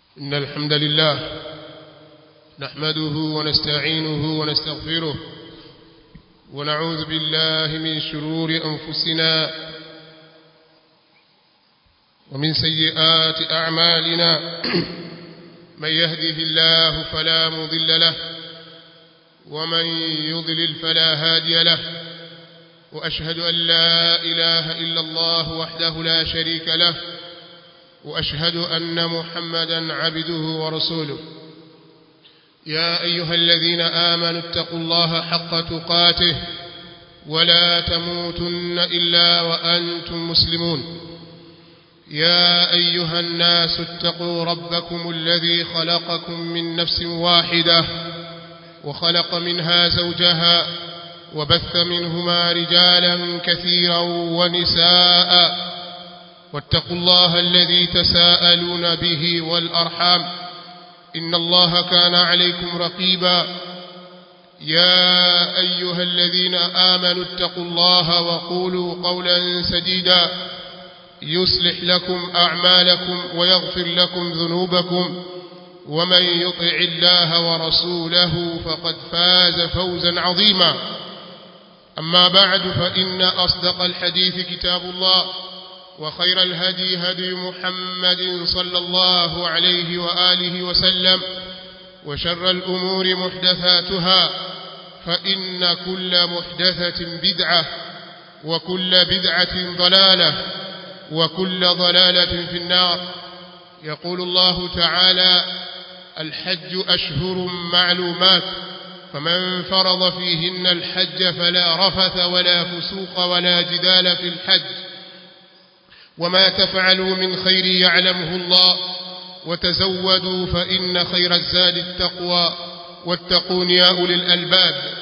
إن الحمد لله نحمده ونستعينه ونستغفره ونعوذ بالله من شرور أنفسنا ومن سيئات أعمالنا من يهده الله فلا مضل له ومن يضلل فلا هادي له وأشهد أن لا إله إلا الله وحده لا شريك له وأشهد أن محمدا عبده ورسوله يا أيها الذين آمنوا اتقوا الله حق تقاته ولا تموتن إلا وأنتم مسلمون يا أيها الناس اتقوا ربكم الذي خلقكم من نفس واحدة وخلق منها زوجها وبث منهما رجالا كثيرا ونساء واتقوا الله الذي تساءلون به والأرحام إن الله كان عليكم رقيبا يا أيها الذين آمنوا اتقوا الله وقولوا قولا سديدا يصلح لكم أعمالكم ويغفر لكم ذنوبكم ومن يطع الله ورسوله فقد فاز فوزا عظيما أما بعد فإن أصدق الحديث كتاب الله وخير الهدي هدي محمد صلى الله عليه وآله وسلم وشر الأمور محدثاتها فإن كل محدثة بدعة وكل بدعة ضلالة وكل ضلالة في النار يقول الله تعالى الحج أشهر معلومات فمن فرض فيهن الحج فلا رفث ولا فسوق ولا جدال في الحج وما تفعلوا من خير يعلمه الله وتزودوا فإن خير الزاد التقوى واتقون يا أولي الألباب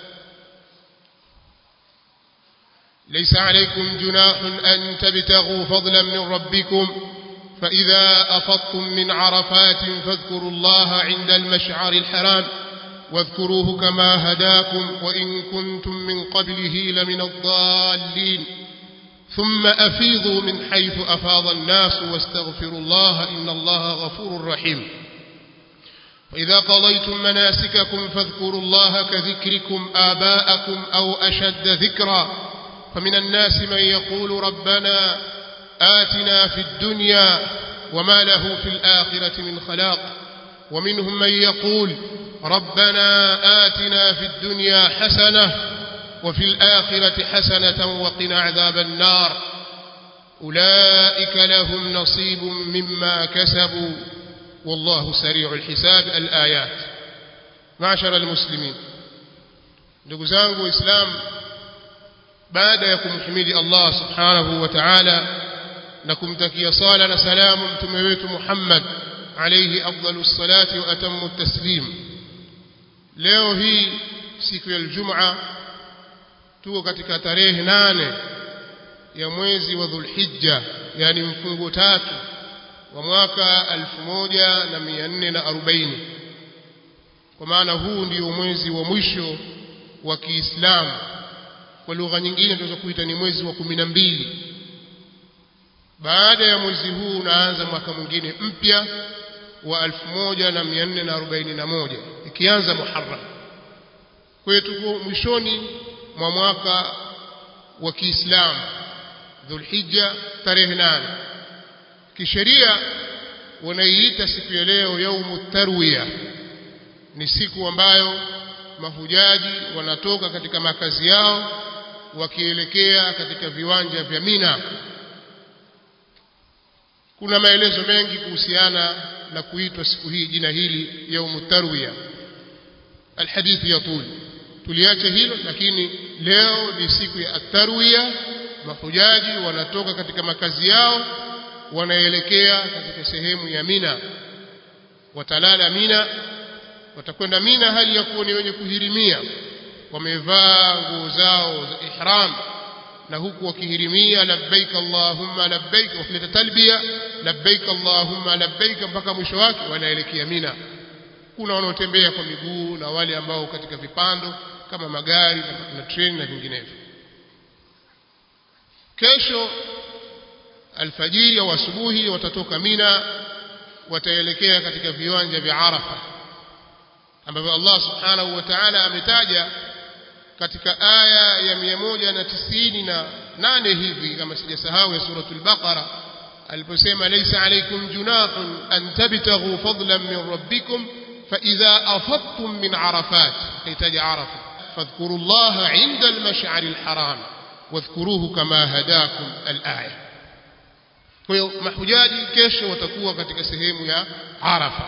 ليس عليكم جناح أن تبتغوا فضلا من ربكم فإذا أفضتم من عرفات فاذكروا الله عند المشعر الحرام واذكروه كما هداكم وإن كنتم من قبله لمن الضالين ثم أفيضوا من حيث أفاض الناس واستغفروا الله إن الله غفور رحيم وإذا قضيتم مناسككم فاذكروا الله كذكركم آباءكم أو أشد ذكرا فمن الناس من يقول ربنا آتنا في الدنيا وما له في الآخرة من خلاق ومنهم من يقول ربنا آتنا في الدنيا حسنة وفي الآخرة حسنة وقنا عذاب النار أولئك لهم نصيب مما كسبوا والله سريع الحساب الآيات معشر المسلمين ndugu zangu waislamu baada ya kumhimidi Allah subhanahu wa ta'ala na kumtakia sala na salamu mtume wetu Muhammad alayhi afdalus salati wa atammu taslim leo hii siku ya Ijumaa tuko katika tarehe nane ya mwezi wa Dhulhijja yani mfungo tatu wa mwaka 1440 kwa maana huu ndio mwezi wa mwisho wa Kiislamu kwa lugha nyingine tunaweza kuita ni mwezi wa kumi na mbili baada ya mwezi huu unaanza mwaka mwingine mpya wa 1441 ikianza Muharram kwa hiyo tuko mwishoni mwa mwaka wa Kiislamu Dhulhijja tarehe nane kisheria wanaiita siku ya leo yaumu tarwiya ni siku ambayo mahujaji wanatoka katika makazi yao wakielekea katika viwanja vya Mina kuna maelezo mengi kuhusiana na kuitwa siku hii jina hili yaumu tarwiya alhadithi yatul tuliache hilo lakini leo ni siku ya atarwiya mahujaji wanatoka katika makazi yao wanaelekea katika sehemu ya Mina watalala Mina watakwenda Mina hali ya kuwa ni wenye kuhirimia wamevaa nguo zao za ihram na huku wakihirimia labbaik allahumma labbaik wakileta talbia labbaik allahumma labbaik mpaka mwisho wake wanaelekea Mina kuna wanaotembea kwa miguu na wale ambao katika vipando kama magari na, na treni na vinginevyo kesho alfajiri au asubuhi watatoka Mina wataelekea katika viwanja vya Arafa ambavyo Allah subhanahu wa ta'ala ametaja katika aya ya 198 hivi kama sijasahau ya suratul Baqara aliposema laysa alaykum junahun an tabtaghu fadlan min rabbikum fa idha afadtum min arafat kaitaja arafa fadhkuru Allah 'inda al-mash'ar al-haram wadhkuruhu kama hadakum al-aya kwa hiyo mahujaji kesho watakuwa katika sehemu ya Arafa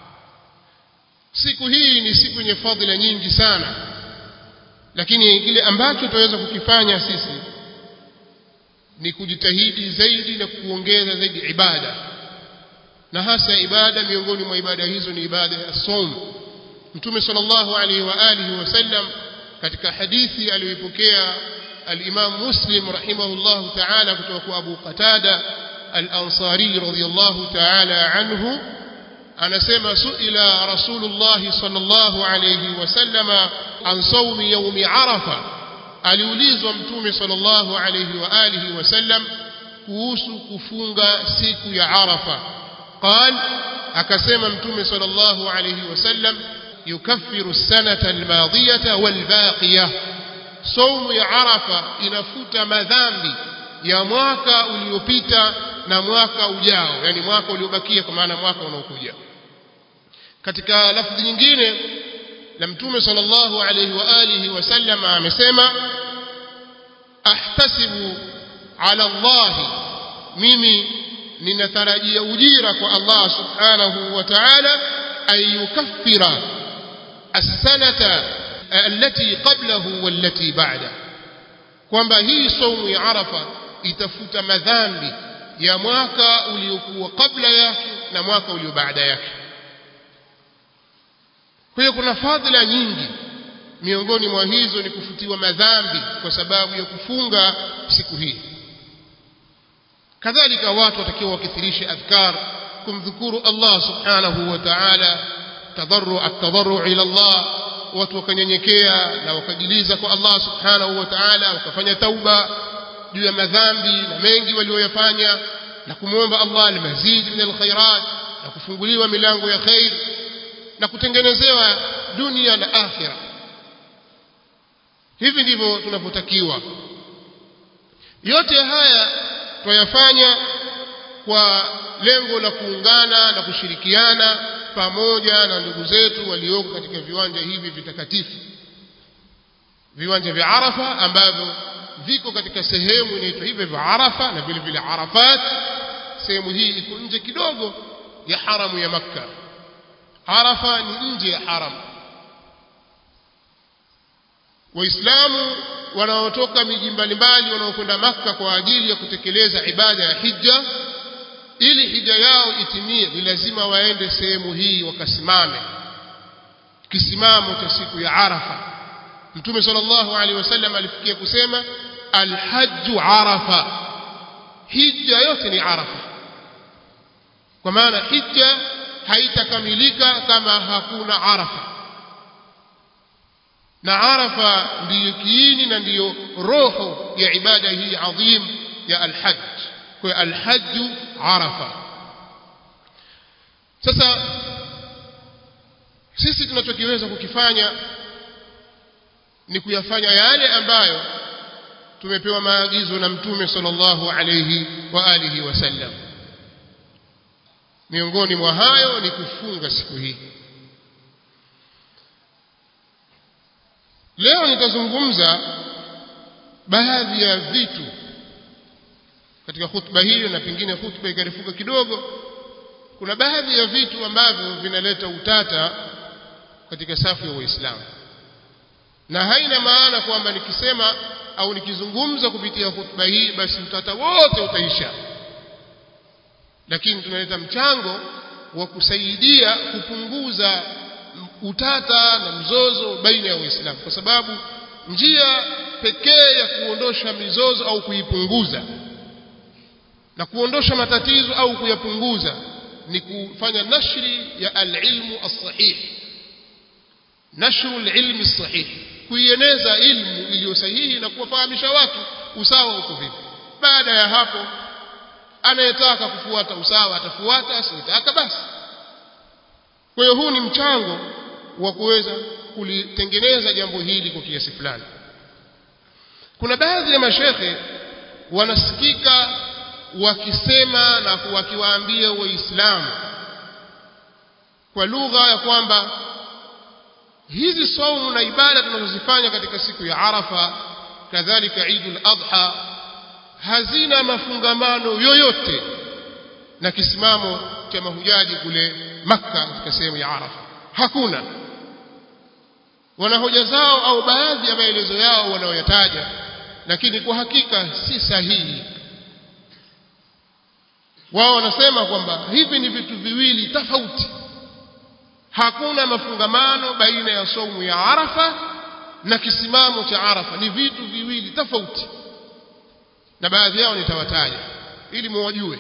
siku hii ni siku yenye fadhila nyingi sana lakini kile ambacho tunaweza kukifanya sisi ni kujitahidi zaidi na kuongeza zaidi ibada na hasa ibada miongoni mwa ibada hizo ni ibada ya som mtume sallallahu alaihi wa alihi wasallam katika hadithi aliyoipokea al-Imam Muslim rahimahullahu ta'ala kutoka kwa Abu Qatada al-Ansari radiyallahu ta'ala anhu anasema suila rasulullah sallallahu alayhi wasallama an sawmi yawmi arafa aliulizwa mtume sallallahu alayhi wa alihi wasallam kuhusu kufunga siku ya arafa qal akasema mtume sallallahu alayhi wasallam yukaffiru as-sanata al-madiyata wal-baqiyah saumu ya arafa inafuta madhambi ya mwaka uliopita na mwaka ujao yani mwaka uliobakia kwa maana mwaka unaokuja katika lafzi nyingine la mtume sallallahu alayhi wa alihi wasallam amesema ahtasibu ala Allah mimi ninatarajia ujira kwa Allah subhanahu wa ta'ala ayukaffira as-sanata allati qablahu wallati ba'da kwamba hii saumu ya arafa itafuta madhambi ya mwaka uliokuwa kabla yake na mwaka ulio baada yake kwa hiyo kuna fadhila nyingi miongoni mwa hizo ni kufutiwa madhambi kwa sababu ya kufunga siku hii kadhalika watu watakiwa wakithirishe adhkar kumdhukuru Allah subhanahu wa ta'ala tadarru at-tadarru ila Allah watu wakanyenyekea na wakajiliza kwa Allah subhanahu wa ta'ala wakafanya tauba juu ya madhambi na mengi walioyafanya na kumwomba Allah almazid min alkhairat na kufunguliwa milango ya khair na kutengenezewa dunia na akhira hivi ndivyo tunavyotakiwa yote haya tuyafanya kwa lengo la kuungana na kushirikiana pamoja na ndugu zetu walioko katika viwanja hivi vitakatifu viwanja vya Arafa ambavyo viko katika sehemu inaitwa hivyo vya Arafa na vile vile Arafat sehemu hii iko nje kidogo ya haramu ya Makka Arafa ni nje ya haram Waislamu wanaotoka miji mbalimbali wanaokwenda Makka kwa ajili ya kutekeleza ibada ya hija ili hija yao itimie ni lazima waende sehemu hii wakasimame kisimamo cha siku ya Arafa Mtume sallallahu alaihi wasallam alifikia kusema alhajju Arafa hija yote ni Arafa kwa maana hija haitakamilika kama hakuna Arafa na Arafa ndiyo kiini na ndiyo roho ya ibada hii adhim ya alhajj kwa alhajju Arafa sasa sisi tunachokiweza kukifanya ni kuyafanya yale ambayo tumepewa maagizo na mtume sallallahu alayhi wa alihi wasallam miongoni mwa hayo ni kufunga siku hii leo nitazungumza baadhi ya vitu katika hutuba hiyo na pengine hutuba ikarefuka kidogo kuna baadhi ya vitu ambavyo vinaleta utata katika safu ya waislamu na haina maana kwamba nikisema au nikizungumza kupitia hutuba hii basi utata wote utaisha lakini tunaleta mchango wa kusaidia kupunguza utata na mzozo baina ya waislamu kwa sababu njia pekee ya kuondosha mizozo au kuipunguza na kuondosha matatizo au kuyapunguza ni kufanya nashri ya alilmu as-sahih nashru alilmi as-sahih kuieneza ilmu iliyo sahihi na kuwafahamisha watu usawa uko vipi baada ya hapo anayetaka kufuata usawa atafuata asiyetaka basi kwa hiyo huu ni mchango wa kuweza kulitengeneza jambo hili kwa kiasi fulani kuna baadhi ya mashekhe wanasikika wakisema na wakiwaambia waislamu kwa lugha ya kwamba hizi saumu na ibada tunazozifanya katika siku ya Arafa kadhalika Eidul Adha hazina mafungamano yoyote na kisimamo cha mahujaji kule Makka katika sehemu ya Arafa hakuna wana hoja zao au baadhi ya maelezo yao wanaoyataja lakini kwa hakika si sahihi wao wanasema kwamba hivi ni vitu viwili tofauti hakuna mafungamano baina ya saumu ya Arafa na kisimamo cha Arafa ni vitu viwili tofauti na baadhi yao nitawataja ili muwajue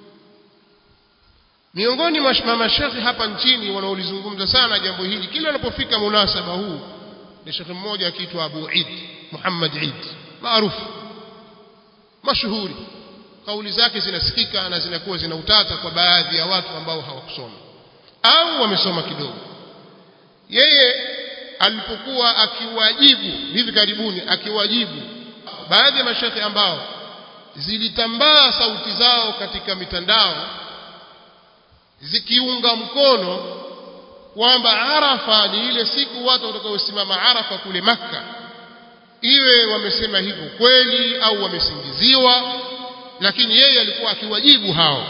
miongoni mwa mashekhi hapa nchini wanaolizungumza sana jambo hili kila unapofika munasaba huu ni shekhi mmoja akiitwa Abu Eid Muhammad Eid maarufu mashuhuri kauli zake zinasikika na zinakuwa zina utata kwa baadhi ya watu ambao hawakusoma au wamesoma kidogo yeye alipokuwa akiwajibu hivi karibuni akiwajibu baadhi ya mashekhe ambao zilitambaa sauti zao katika mitandao zikiunga mkono kwamba Arafa ni ile siku watu watakaosimama Arafa kule Makka iwe wamesema hivyo kweli au wamesingiziwa lakini yeye alikuwa akiwajibu hao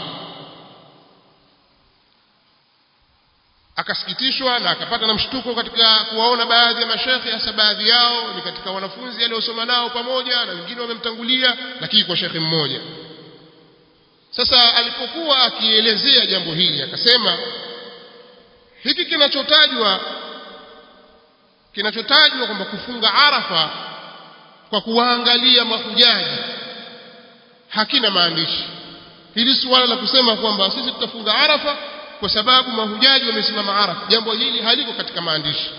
akasikitishwa na akapata na mshtuko katika kuwaona baadhi ya mashekhe hasa baadhi yao ni katika wanafunzi aliosoma nao pamoja na wengine wamemtangulia lakini kwa shekhe mmoja sasa alipokuwa akielezea jambo hili akasema hiki kinachotajwa kinachotajwa kwamba kufunga Arafa kwa kuwaangalia mahujaji hakina maandishi hili suala la kusema kwamba sisi tutafunga Arafa kwa sababu mahujaji wamesimama Arafa jambo hili haliko katika maandishi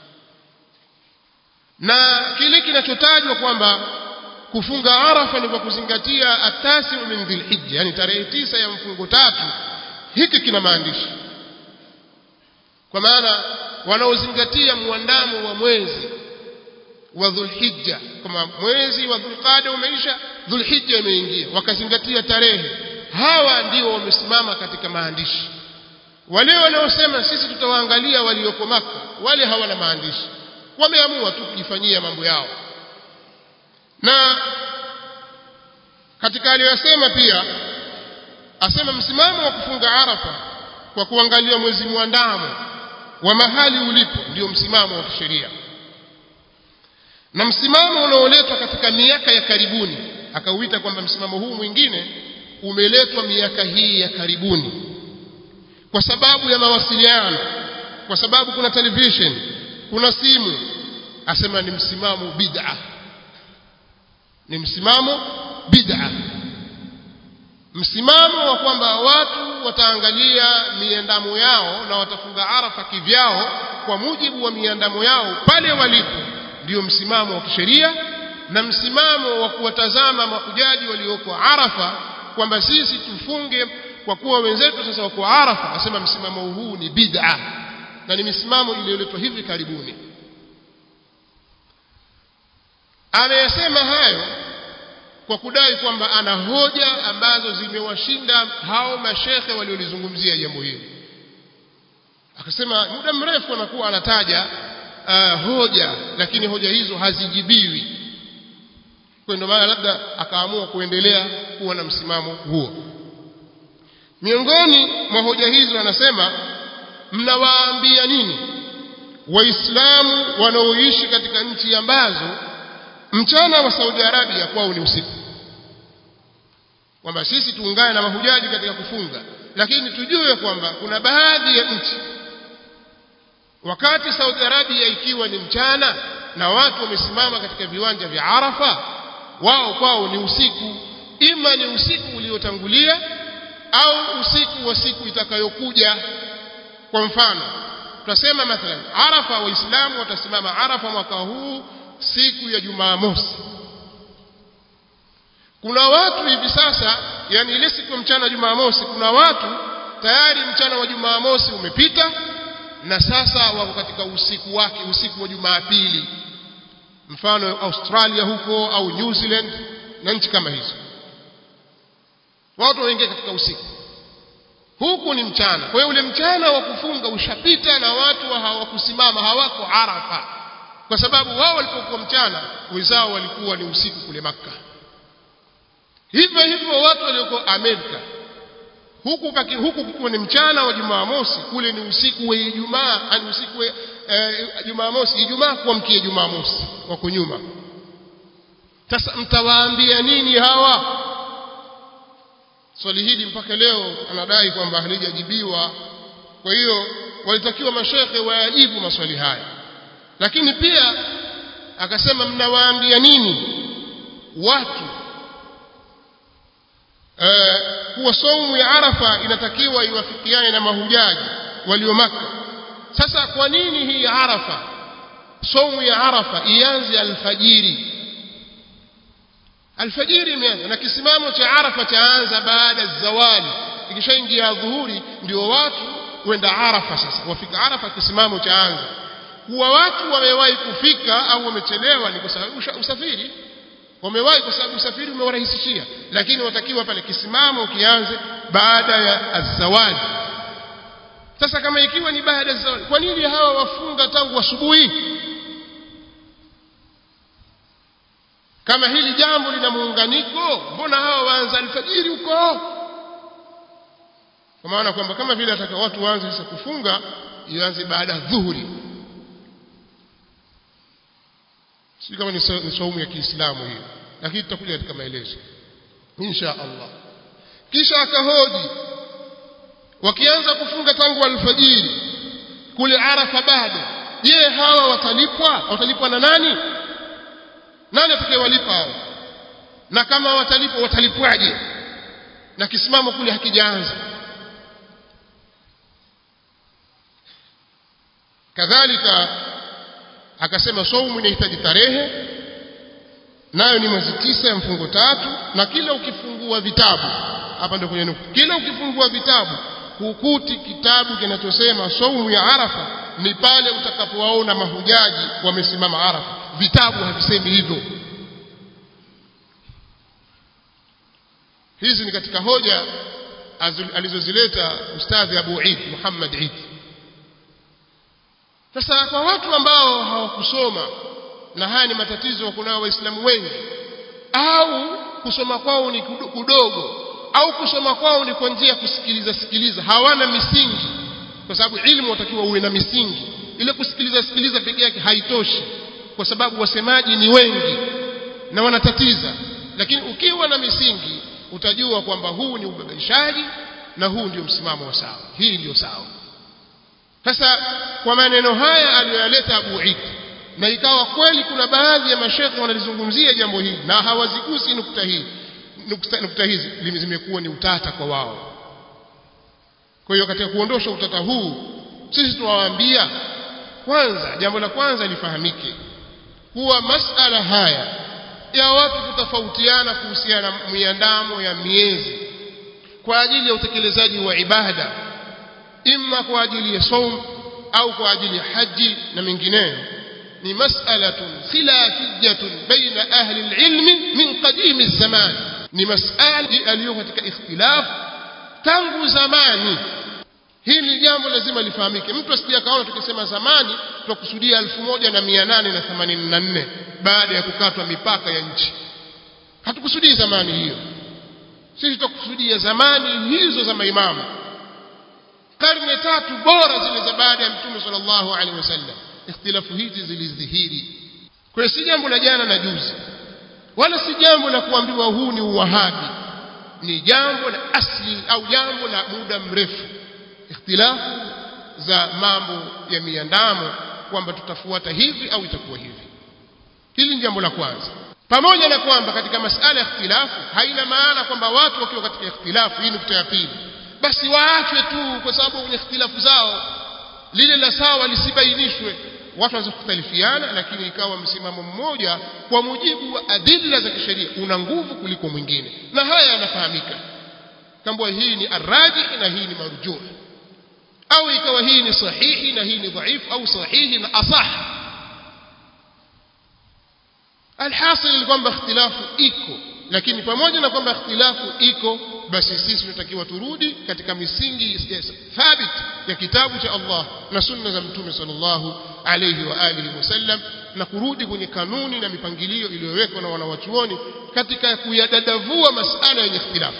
na kile kinachotajwa kwamba kufunga Arafa ni kwa kuzingatia atasi min dhilhijja yani tarehe tisa ya mfungo tatu hiki kina maandishi kwa maana wanaozingatia muandamo wa mwezi wa dhulhijja kama mwezi wa dhulqada umeisha dhulhijja imeingia wakazingatia tarehe hawa ndio wamesimama katika maandishi wale wanaosema sisi tutawaangalia walioko maka wale hawana maandishi wameamua tu kujifanyia mambo yao na katika aliyosema pia asema msimamo wa kufunga arafa kwa kuangalia mwezi mwandamo wa mahali ulipo ndio msimamo wa kisheria na msimamo unaoletwa katika miaka ya karibuni akauita kwamba msimamo huu mwingine umeletwa miaka hii ya karibuni kwa sababu ya mawasiliano kwa sababu kuna television kuna simu asema ni msimamo bid'a ni msimamo bid'a msimamo wa kwamba watu wataangalia miandamo yao na watafunga arafa kivyao kwa mujibu wa miandamo yao pale walipo ndio msimamo wa kisheria na msimamo wa kuwatazama mahujaji walioko arafa kwamba sisi tufunge kwa kuwa wenzetu sasa wako arafa asema msimamo huu ni bid'a na ni misimamo iliyoletwa hivi karibuni ameyasema hayo kwa kudai kwamba ana hoja ambazo zimewashinda hao mashekhe waliolizungumzia jambo hili akasema muda mrefu anakuwa anataja uh, hoja lakini hoja hizo hazijibiwi kwa ndio maana labda akaamua kuendelea kuwa na msimamo huo miongoni mwa hoja hizo anasema mnawaambia nini waislamu wanaoishi katika nchi ambazo mchana wa Saudi Arabia kwao ni usiku kwamba sisi tuungane na mahujaji katika kufunga lakini tujue kwamba kuna baadhi ya nchi wakati Saudi Arabia ikiwa ni mchana na watu wamesimama katika viwanja vya Arafa wao kwao ni usiku ima ni usiku uliotangulia au usiku wa siku itakayokuja kwa mfano tutasema mathalan Arafa waislamu watasimama Arafa mwaka huu siku ya Jumamosi kuna watu hivi sasa yani ile siku ya mchana wa Jumamosi kuna watu tayari mchana wa Jumamosi umepita na sasa wako katika usiku wake usiku wa Jumapili mfano Australia huko au New Zealand na nchi kama hizo watu waingia katika usiku huku ni mchana kwa hiyo ule mchana wa kufunga ushapita na watu hawakusimama hawako Arafa kwa sababu wao walipokuwa mchana wenzao walikuwa ni usiku kule Makka hivyo hivyo watu walioko Amerika huku paki, huku kukiwa ni mchana wa Jumamosi kule ni usiku wa Ijumaa ani usiku wa eh, Jumamosi Ijumaa kuamkia Jumamosi wako nyuma sasa mtawaambia nini hawa swali hili mpaka leo anadai kwamba halijajibiwa kwa hiyo walitakiwa mashekhe wayajibu maswali haya lakini pia akasema mnawaambia nini watu eh, kuwa saumu ya Arafa inatakiwa iwafikiane na mahujaji walio Makka sasa kwa nini hii Arafa saumu ya Arafa ianze alfajiri alfajiri imeanza na kisimamo cha Arafa chaanza baada ya zawali ikishaingia dhuhuri ndio watu kwenda Arafa sasa wafika Arafa kisimamo chaanza kuwa watu wamewahi kufika au wamechelewa ni kwa sababu usafiri wamewahi kwa sababu usafiri umewarahisishia lakini watakiwa pale kisimamo kianze baada ya azawali sasa kama ikiwa ni baada ya zawali kwa nini hawa wafunga tangu asubuhi kama hili jambo lina muunganiko mbona hawa waanza alfajiri huko kwa maana kwamba kama vile ataka watu waanze sasa kufunga ianze baada ya dhuhuri si kama ni saumu ya Kiislamu hiyo lakini tutakuja katika maelezo insha Allah kisha akahoji wakianza kufunga tangu alfajiri kule Arafa bado je hawa watalipwa watalipwa na nani nani atakayewalipa hao na kama watalipwa watalipwaje na kisimamo kule hakijaanza kadhalika akasema saumu inahitaji tarehe nayo ni mwezi tisa ya mfungo tatu na kila ukifungua vitabu hapa ndio kwenye nukta kila ukifungua vitabu hukuti kitabu kinachosema saumu ya arafa ni pale utakapowaona mahujaji wamesimama arafa vitabu havisemi hivyo hizi ni katika hoja alizozileta ustadhi Abu Eid Muhammad Eid sasa kwa watu ambao hawakusoma na haya ni matatizo kunao waislamu wengi au kusoma kwao ni kudogo au kusoma kwao ni kwa njia ya kusikiliza sikiliza hawana misingi kwa sababu ilmu watakiwa uwe na misingi ile kusikiliza sikiliza peke yake haitoshi kwa sababu wasemaji ni wengi na wanatatiza lakini ukiwa na misingi utajua kwamba huu ni ubabaishaji na huu ndio msimamo wa sawa hii ndio sawa sasa kwa maneno haya aliyoyaleta Abu Eid na ikawa kweli kuna baadhi ya mashekhe wanalizungumzia jambo hili na hawazigusi nukta hii nukta, nukta hizi zimekuwa ni utata kwa wao kwa hiyo katika kuondosha utata huu sisi tunawaambia kwanza jambo la kwanza lifahamike kuwa masala haya ya watu kutofautiana kuhusiana na miandamo ya miezi kwa ajili ya utekelezaji wa ibada imma kwa ajili ya saum au kwa ajili ya haji na mengineyo ni mas'alatun khilafiyatun baina ahli alilmi min qadim zaman ni mas'ala aliyo katika ikhtilaf tangu zamani hili jambo lazima lifahamike mtu asije akaona tukisema zamani tukusudia 1884 baada ya kukatwa mipaka ya nchi hatukusudii zamani hiyo sisi tukusudia zamani hizo za maimamu karne tatu bora zile za baada ya mtume sallallahu alaihi wasallam ikhtilafu hizi zilidhihiri kwa si jambo la jana na juzi wala si jambo la kuambiwa huu ni uwahabi ni jambo la asli au jambo la muda mrefu ikhtilafu za mambo ya miandamo kwamba tutafuata hivi au itakuwa hivi hili ni jambo la kwanza pamoja na kwamba katika masala ya ikhtilafu haina maana kwamba watu wakiwa katika ikhtilafu hii nukta ya pili basi waachwe tu kwa sababu kwenye ikhtilafu zao lile la sawa lisibainishwe watu wanaweza kukhtalifiana lakini ikawa msimamo mmoja kwa mujibu wa adilla za kisheria una nguvu kuliko mwingine na haya yanafahamika kambwa hii ni arrajih na hii ni marjuh au ikawa hii ni sahihi na hii ni dhaifu au sahihi na asah alhasil ni kwamba ikhtilafu iko lakini pamoja na kwamba ikhtilafu iko basi sisi tunatakiwa turudi katika misingi thabit ya kitabu cha Allah na sunna za mtume sallallahu alayhi wa alihi wasallam na kurudi kwenye kanuni na mipangilio iliyowekwa na wanawachuoni katika kuyadadavua masala yenye ikhtilafu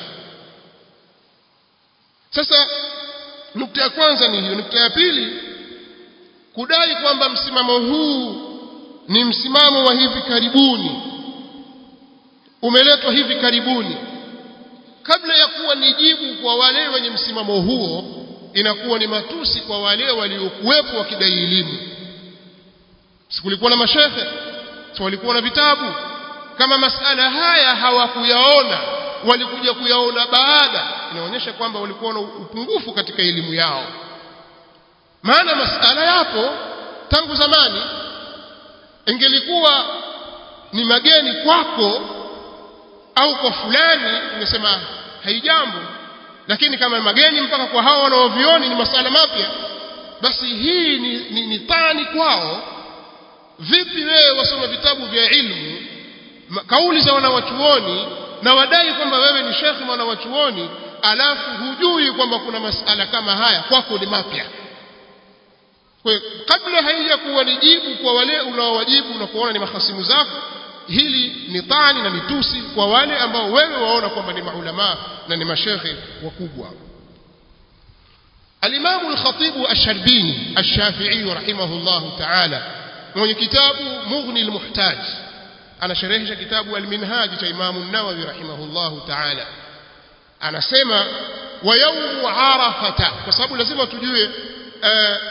sasa nukta ya kwanza ni hiyo nukta ya pili kudai kwamba msimamo huu ni msimamo wa hivi karibuni umeletwa hivi karibuni kabla ya kuwa ni jibu kwa wale wenye msimamo huo inakuwa ni matusi kwa wale waliokuwepo wakidai elimu sikulikuwa na mashehe si walikuwa na vitabu kama masala haya hawakuyaona walikuja kuyaona baada inaonyesha kwamba walikuwa na upungufu katika elimu yao maana masala yapo tangu zamani ingelikuwa ni mageni kwako au kwa fulani ungesema haijambo lakini kama mageni mpaka kwa hao wanaovioni ni masala mapya basi hii ni, ni, ni tani kwao vipi wewe wasoma vitabu vya ilmu kauli za wanawachuoni na wadai kwamba wewe ni shekhi mwanawachuoni alafu hujui kwamba kuna masala kama haya kwako ni mapya kwa kabla haija kuwa ni jibu kwa wale unaowajibu na kuona ni mahasimu zako hili ni tani na ni tusi kwa wale ambao wewe waona kwamba ni maulama na ni mashekhe wakubwa الإمام الخطيب الشربيني الشافعي رحمه الله تعالى من كتاب مغني المحتاج أنا شرحش كتاب المنهاج إمام النووي رحمه الله تعالى أنا سمع ويوم عرفة فصابوا لازم تجوه آه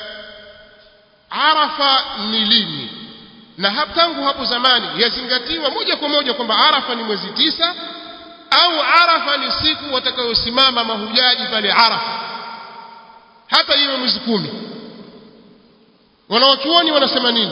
عرفة نليني na hapo tangu hapo zamani yazingatiwa moja kwa moja kwamba Arafa ni mwezi tisa au Arafa ni siku watakayosimama mahujaji pale Arafa hata iwe mwezi kumi wanaochuoni wanasema nini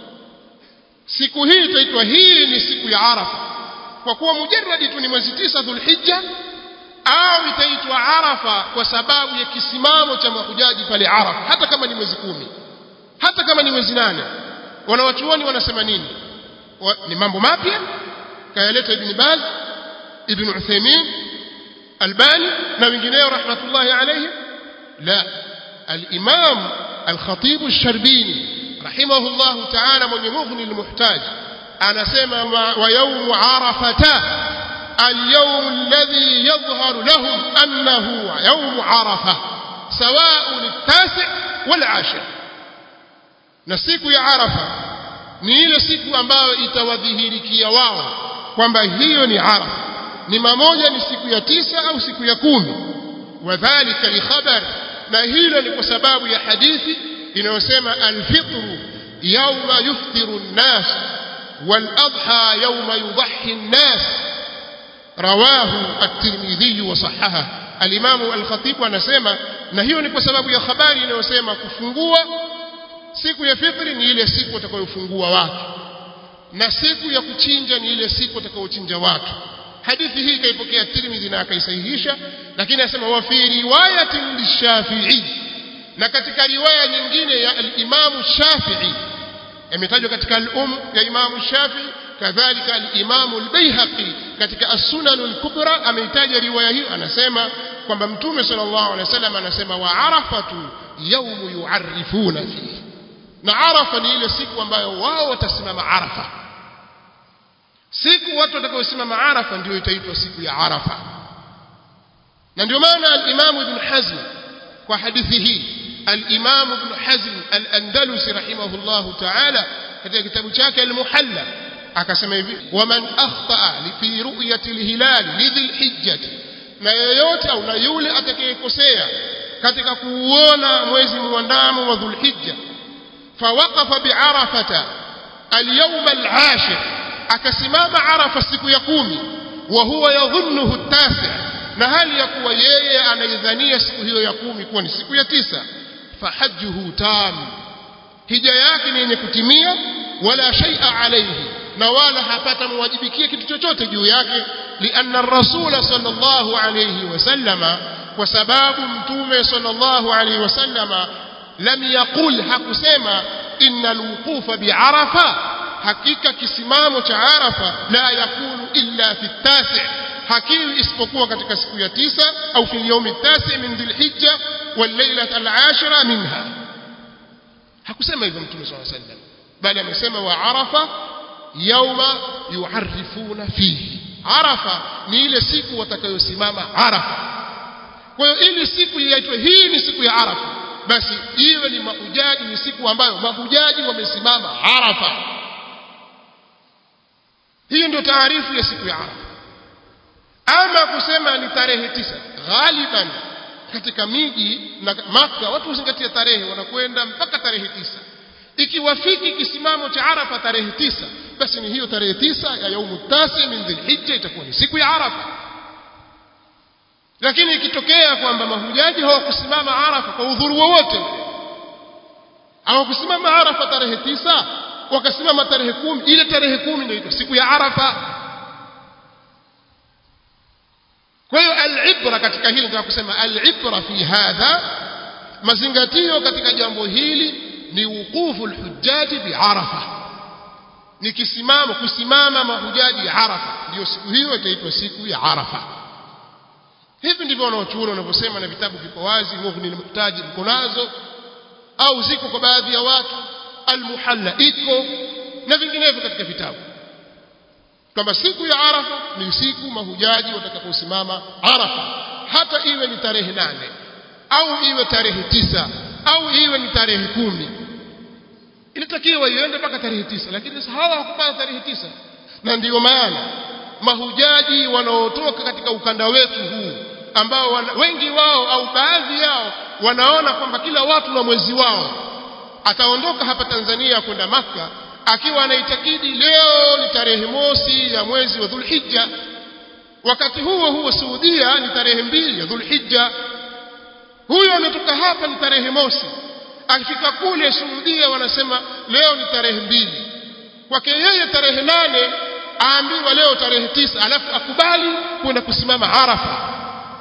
siku hii itaitwa hii ni siku ya Arafa kwa kuwa mujarradi tu ni mwezi tisa Dhulhijja au itaitwa Arafa kwa sababu ya kisimamo cha mahujaji pale Arafa hata kama ni mwezi kumi hata kama ni mwezi nane wanawachuoni wanasema nini wa, ni mambo mapya kayaleta ibn Baz ibn Uthaymeen Albani na wengineo rahmatullahi alayhim la al-Imam al-Khatib al-Sharbini rahimahullah ta'ala mwenye mughni al-muhtaj anasema wa yawm arafata اليوم الذي يظهر لهم أنه يوم عرفة سواء التاسع والعاشر na siku ya Arafa ni ile siku ambayo itawadhihirikia wao kwamba hiyo ni Arafa ni mamoja ni siku ya tisa au siku ya kumi wadhālika li khabar na hilo ni kwa sababu ya hadithi inayosema alfitru yawma yuftiru an-nas wal adha yawma yudhhi an-nas rawahu at-Tirmidhi wa sahaha al-Imam al-Khatib anasema na hiyo ni kwa sababu ya habari inayosema kufungua siku ya fitri ni ile siku watakayofungua watu na siku ya kuchinja ni ile siku watakayochinja watu hadithi hii kaipokea Tirmidhi na akaisahihisha lakini anasema wa fi riwayatin lishafi'i na katika riwaya nyingine ya al-Imam Shafi'i imetajwa katika al-Um ya Imam Shafi'i kadhalika al-Imam al-Baihaqi katika as-Sunan al-Kubra ameitaja riwaya hiyo anasema kwamba Mtume sallallahu alaihi wasallam anasema wa arafatu yawmu yu'arrifuna fihi na arafa ni ile siku ambayo wao watasimama arafa siku watu watakaosimama arafa ndio itaitwa siku ya arafa na ndio maana al-Imam Ibn Hazm kwa hadithi hii al-Imam Ibn Hazm al-Andalusi rahimahullah ta'ala katika kitabu chake al-Muhalla akasema hivi waman akhtaa fi ru'yati al-hilal lidhil hijjah na yeyote au na yule atakayekosea katika kuuona mwezi muandamo wa dhulhijja فوقف بعرفة اليوم العاشر أكسمام عرفة siku ya kumi وهو يظنه التاسع na hali ya kuwa yeye anaidhania siku hiyo ya kumi kuwa ni siku ya tisa fahajjuhu tam hija yake ni yenye kutimia wala shay'a alayhi na wala hapata muwajibikia kitu chochote juu yake لأن الرسول صلى الله عليه وسلم وسباب متومه صلى الله عليه وسلم لم يقل hakusema إن الوقوف بعرفة hakika kisimamo cha Arafa la yakunu illa fi tasi hakiwi isipokuwa katika siku ya tisa au fi yaumi tasi min dhilhijja wal lailata al-ashira minha hakusema hivyo mtume صلى الله عليه وسلم bali amesema wa arafa yauma yuarifuna fihi arafa ni ile siku watakayosimama arafa kwa hiyo ili siku iitwe hii ni siku ya arafa basi iwe ni mahujaji ni siku ambayo mahujaji wamesimama arafa hiyo ndio taarifu ya siku ya arafa ama kusema ni tarehe tisa ghaliban katika miji na maka watu huzingatia tarehe wanakwenda mpaka tarehe tisa ikiwafiki kisimamo cha arafa tarehe tisa basi ni hiyo tarehe tisa ya yaumu tasi min dhilhijja itakuwa ni siku ya arafa lakini ikitokea kwamba mahujaji hawakusimama arafa kwa udhuru wowote hawakusimama arafa tarehe tisa wakasimama tarehe kumi ile tarehe kumi ndio siku ya arafa kwa hiyo alibra katika hili nataka kusema alibra fi hadha mazingatio katika jambo hili ni wuqufu alhujjaji bi arafa ni kisimamo kusimama mahujaji arafa ndio siku hiyo itaitwa siku ya arafa hivi ndivyo wanaochuoni wanavyosema na vitabu viko wazi mughni muhtaji mko nazo au ziko kwa baadhi ya watu almuhalla iko na vinginevyo katika vitabu kwamba siku ya arafa ni siku mahujaji watakaposimama arafa hata iwe ni tarehe nane au iwe tarehe tisa au iwe ni tarehe kumi inatakiwa iende mpaka tarehe tisa lakini hawa hawakupata tarehe tisa na ndiyo maana mahujaji wanaotoka katika ukanda wetu huu ambao wana, wengi wao au baadhi yao wanaona kwamba kila watu na mwezi wao ataondoka hapa Tanzania kwenda maka akiwa anaitakidi leo ni tarehe mosi ya mwezi wa Dhulhijja wakati huo huo Saudia ni tarehe mbili ya Dhulhijja huyo ametoka hapa ni tarehe mosi akifika kule Saudia wanasema leo ni tarehe mbili kwake yeye tarehe nane aambiwa leo tarehe tisa alafu akubali kwenda kusimama Arafa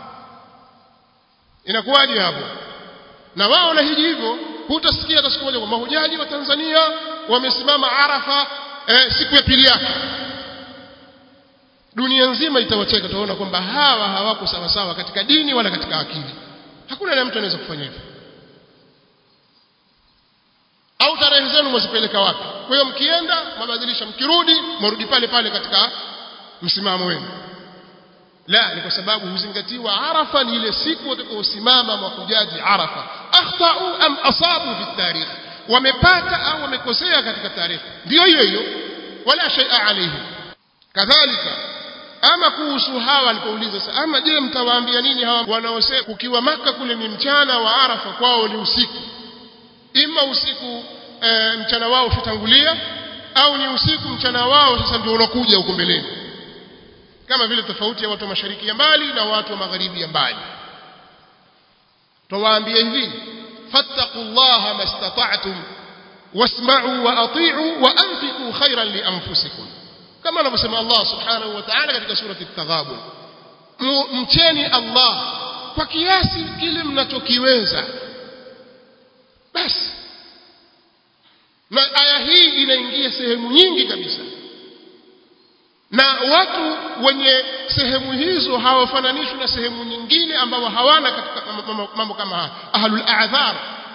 inakuwaje hapo na wao na hiji hivyo hutasikia hata siku moja kwa mahujaji wa Tanzania wamesimama Arafa eh, siku ya pili yake dunia nzima itawacheka tunaona kwamba hawa hawako sawa sawa katika dini wala katika akili hakuna na mtu anaweza kufanya hivyo au tarehe zenu mwazipeleka wapi kwa hiyo mkienda mabadilisha mkirudi mrudi pale pale katika msimamo wenu la ni kwa sababu huzingatiwa arafa ni ile siku watakaosimama mahujaji arafa akhtau am asabu fi tarikh wamepata au wamekosea katika tarehe ndio hiyo hiyo wala shay'a alayhi kadhalika ama kuhusu hawa alipouliza ama je mtawaambia nini hawa wanaosema ukiwa maka kule ni mchana wa arafa kwao ni usiku ima usiku e, mchana wao ushatangulia au ni usiku mchana wao sasa ndio unakuja huko mbeleni kama vile tofauti ya watu wa mashariki ya mbali na watu wa magharibi ya mbali tawaambia hivi fattaqullaha mastata'tum wasma'u wa ati'u wa anfiqu khairan li anfusikum kama anavyosema Allah subhanahu wa ta'ala katika surati at-taghabun mcheni Allah kwa kiasi kile mnachokiweza basi na aya hii inaingia sehemu nyingi kabisa na watu wenye sehemu hizo hawafananishwi na sehemu nyingine ambao hawana katika mambo kama haya ahlul a'dhar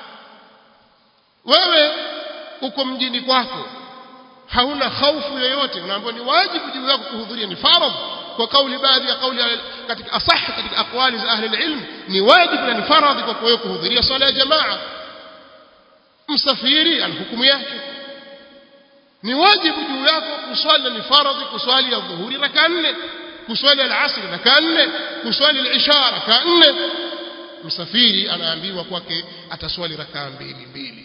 wewe uko mjini kwako hauna hofu yoyote unaambiwa ni wajibu juu yako kuhudhuria ni faradhi kwa kauli baadhi ya kauli katika asah katika aqwali za ahli ilm ni wajibu na ni faradhi kwa wewe kuhudhuria swala ya jamaa msafiri ana hukumu yake ni wajibu juu yako kuswali ni faradhi kuswali ya dhuhuri raka nne kuswali al-asr raka nne kuswali al-isha raka nne msafiri anaambiwa kwake ataswali raka mbili mbili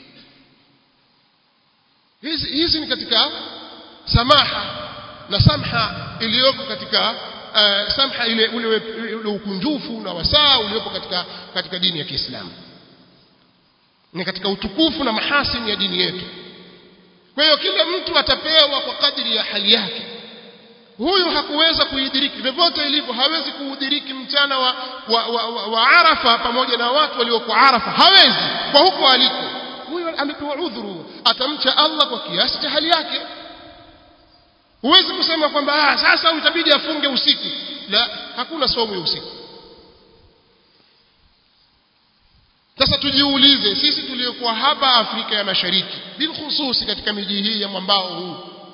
hizi hizi ni katika samaha na samha iliyoko katika uh, samha ile ule, ule ukunjufu na wasaa uliopo katika katika dini ya Kiislamu ni katika utukufu na mahasini ya dini yetu kwa hiyo kila mtu atapewa kwa kadri ya hali yake huyu hakuweza kuidiriki vyovyote ilivyo hawezi kuudiriki mchana wa, wa, wa, wa, wa Arafa pamoja na watu walioko Arafa hawezi kwa huko aliko huyo amepewa udhuru atamcha Allah kwa kiasi cha hali yake huwezi kusema kwamba ah sasa utabidi afunge usiku la hakuna somo ya usiku sasa tujiulize sisi tuliokuwa hapa Afrika ya Mashariki bilkhususi katika miji hii ya mwambao huu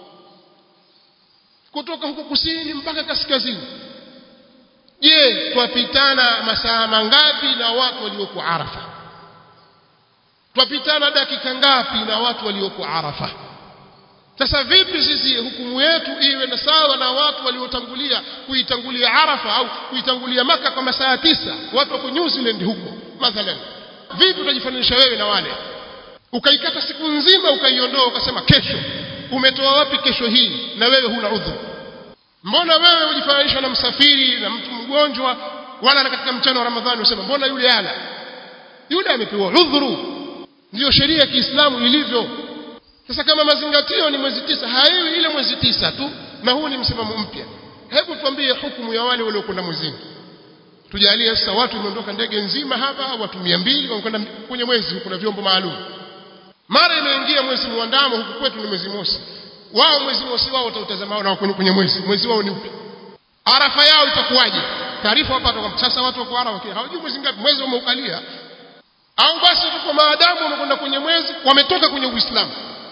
kutoka huko kusini mpaka kaskazini je twapitana masaa mangapi na watu walioko Arafa twapitana dakika ngapi na watu walioko Arafa sasa vipi sisi hukumu yetu iwe na sawa na watu waliotangulia kuitangulia Arafa au kuitangulia maka kwa masaa tisa watu wako New Zealand huko mathalan vipi utajifananisha wewe na wale ukaikata siku nzima ukaiondoa ukasema kesho umetoa wapi kesho hii na wewe huna udhuru mbona wewe ujifananisha na msafiri na mtu mgonjwa wala na katika mchana wa Ramadhani usema mbona yule ala yule amepewa udhuru ndio sheria ya Kiislamu ilivyo sasa kama mazingatio ni mwezi tisa haiwi ile mwezi tisa tu na huu ni msimamo mpya hebu tuambie hukumu ya wale waliokwenda mwezini tujalie sasa watu imeondoka ndege nzima hapa watu 200 wamekwenda kwenye mwezi kuna vyombo maalum mara imeingia mwezi muandamo huku kwetu ni mwezi mosi wao mwezi mosi wao watautazama na kwenye mwezi mwezi wao ni upi arafa yao itakuwaje taarifa wapata kwa sasa watu wako arafa hawajui mwezi ngapi mwezi umeukalia au basi tuko maadamu wamekwenda kwenye mwezi wametoka kwenye uislamu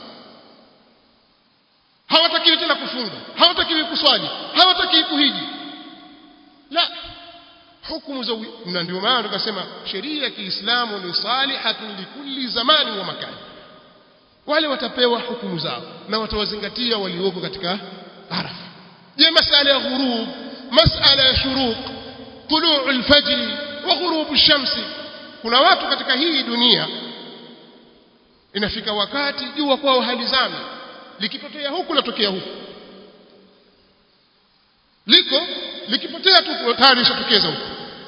hawatakiwi tena kufunga hawatakiwi kuswali hawatakiwi kuhiji la hukumu za na ndio maana tukasema sheria ya Kiislamu ni salihatun likulli zamani wa makani wale watapewa hukumu zao na watawazingatia walioko katika arafa je masala ya ghurub masala ya shuruq tuluu alfajr wa ghurub shamsi kuna watu katika hii dunia inafika wakati jua kwao halizami likipotea huku latokea huku liko likipotea tu tayari lishatokeza huku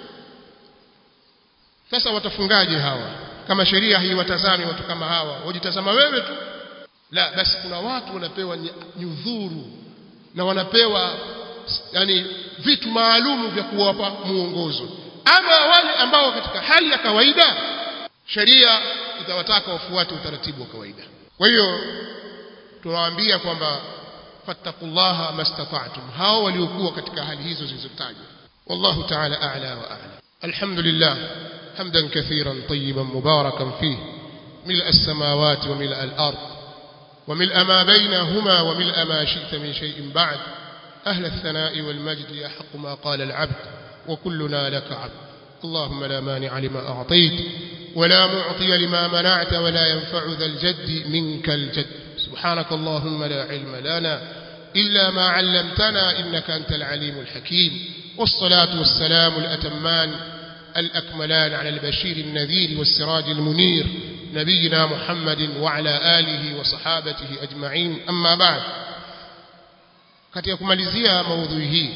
sasa watafungaje hawa kama sheria haiwatazami watu kama hawa wajitazama wewe tu la basi kuna watu wanapewa nyudhuru na wanapewa yani vitu maalumu vya kuwapa muongozo ama wale ambao katika hali ya kawaida sheria itawataka wafuate utaratibu wa kawaida kwa hiyo tunawaambia kwamba fattaqullaha mastata'tum hao waliokuwa katika hali hizo zilizotajwa wallahu ta'ala a'la wa a'la alhamdulillah حمدا كثيرا طيبا مباركا فيه ملء السماوات وملء الأرض وملء ما بينهما وملء ما شئت من شيء بعد أهل الثناء والمجد يحق ما قال العبد وكلنا لك عبد اللهم لا مانع لما أعطيت ولا معطي لما منعت ولا ينفع ذا الجد منك الجد سبحانك اللهم لا علم لنا إلا ما علمتنا إنك أنت العليم الحكيم والصلاة والسلام الأتمان الأكملان على البشير النذير والسراج المنير نبينا محمد وعلى آله وصحابته أجمعين أما بعد katika kumalizia maudhui hii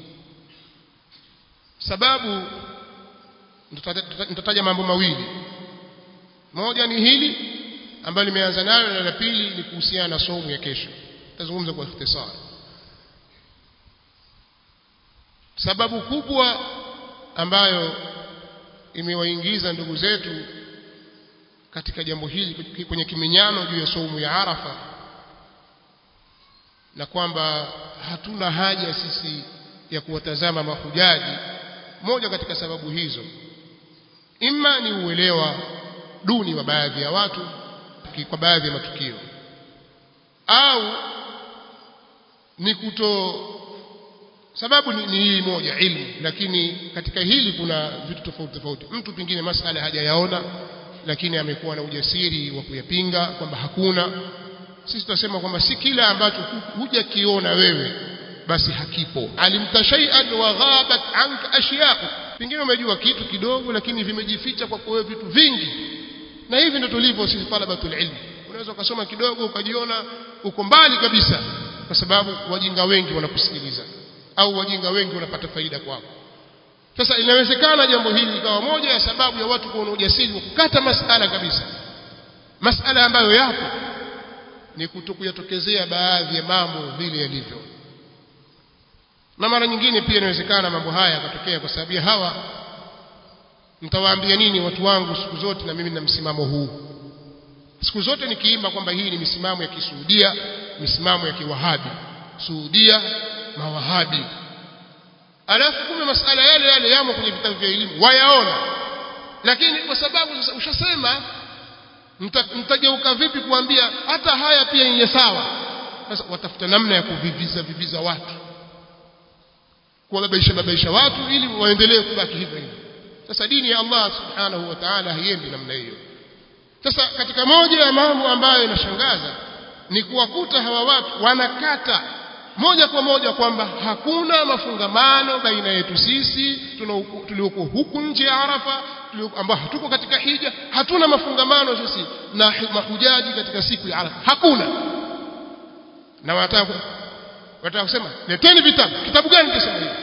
sababu nitataja mambo mawili moja ni hili ambalo limeanza nayo na la pili ni kuhusiana na somo ya kesho tazungumza kwa ikhtisar sababu kubwa ambayo imewaingiza ndugu zetu katika jambo hili kwenye kiminyano juu ya saumu ya Arafa na kwamba hatuna haja sisi ya kuwatazama mahujaji moja katika sababu hizo imma ni uelewa duni wa baadhi ya watu kwa baadhi ya matukio au ni kuto sababu ni, ni hii moja ilmu lakini katika hili kuna vitu tofauti tofauti mtu pengine masala hajayaona lakini amekuwa na ujasiri wa kuyapinga kwamba hakuna sisi tunasema kwamba si kila ambacho hujakiona wewe basi hakipo alimta shay'an wa ghabat anka ashya'u pengine umejua kitu kidogo lakini vimejificha kwa wewe vitu vingi na hivi ndio tulivyo sisi talabatul ilm unaweza ukasoma kidogo ukajiona uko mbali kabisa kwa sababu wajinga wengi wanakusikiliza au wajinga wengi wanapata faida kwako sasa inawezekana jambo hili ikawa moja ya sababu ya watu kuona ujasiri wa kukata masala kabisa masala ambayo yapo ni kutokuyatokezea baadhi ya mambo vile yalivyo na mara nyingine pia inawezekana mambo haya yakatokea kwa sababu ya hawa mtawaambia nini watu wangu siku zote na mimi na msimamo huu siku zote nikiimba kwamba hii ni misimamo ya kisuudia misimamo ya kiwahabi suudia mawahabi alafu kumbe masala yale yale yamo kwenye vitabu vya elimu wayaona lakini kwa sababu sasa ushasema mtageuka vipi kuambia hata haya pia yenye sawa sasa watafuta namna ya kuviviza viviza watu kuwababaisha babaisha watu ili waendelee kubaki hivyo hivyo sasa dini ya Allah subhanahu wa ta'ala haiendi namna hiyo sasa katika moja ya mambo ambayo inashangaza ni kuwakuta hawa watu wanakata moja kwa moja kwamba hakuna mafungamano baina yetu sisi tulioko huku nje ya Arafa ambao hatuko katika hija hatuna mafungamano sisi na mahujaji katika siku ya Arafa hakuna na wanataka wanataka kusema leteni vitabu kitabu gani kisema hivi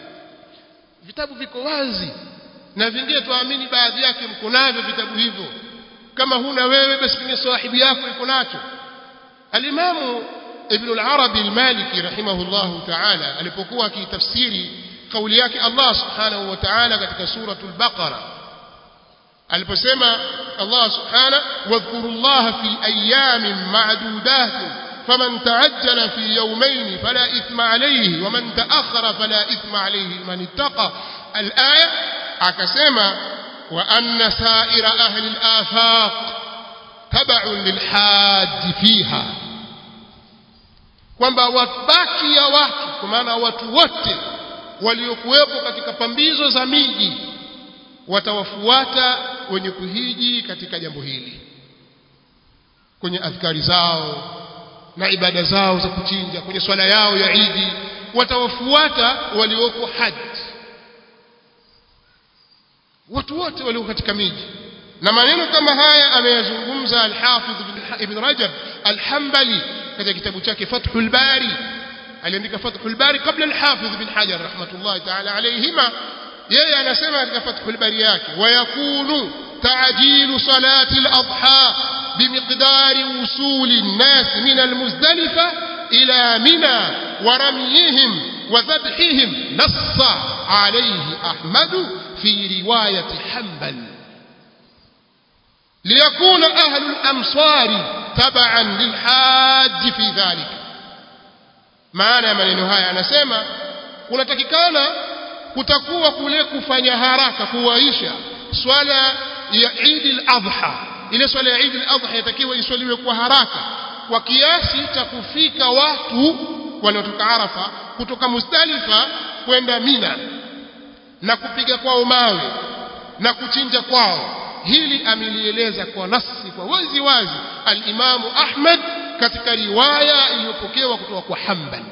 vitabu viko wazi na vingine tuamini baadhi yake mko navyo vitabu hivyo kama huna wewe basi pengine sahibi yako iko nacho alimamu ibn al-arabi al-maliki rahimahullahu ta'ala alipokuwa akitafsiri kauli yake Allah subhanahu wa ta'ala katika suratul baqara aliposema Allah subhanahu wadhkurullaha fi ayamin ma'dudat فمن تعجل في يومين فلا إثم عليه ومن تأخر فلا إثم عليه من اتقى الآية أكسما وأن سائر أهل الآفاق تبع للحاج فيها kwamba wabaki ya watu kwa maana watu wote waliokuwepo katika pambizo za miji watawafuata wenye kuhiji katika jambo hili kwenye adhkari zao na ibada zao za kuchinja kwenye swala yao ya Idi watawafuata walioko haji watu wote walio katika miji na maneno kama haya ameyazungumza al-Hafidh Ibn Rajab al-Hanbali katika kitabu chake Fathul Bari aliandika Fathul Bari kabla al-Hafidh Ibn Hajar rahmatullahi ta'ala alayhima yeye anasema katika Fathul Bari yake wayakunu ta'jilu salati al-adha بمقدار وصول الناس من المزدلفة إلى منى ورميهم وذبحهم نص عليه أحمد في رواية حنبل ليكون أهل الأمصار تبعا للحاج في ذلك maana maneno haya anasema kunatakikana kutakuwa kule kufanya haraka kuwaisha swala ya Eid al-Adha ile swala ya Eid al-Adha yatakiwa iswaliwe kwa haraka kwa kiasi cha kufika watu wanaotoka Arafa kutoka Muzdalifa kwenda Mina na kupiga kwao mawe na kuchinja kwao hili amelieleza kwa nasi kwa wazi wazi al-Imamu Ahmad katika riwaya iliyopokewa kutoka kwa Hanbal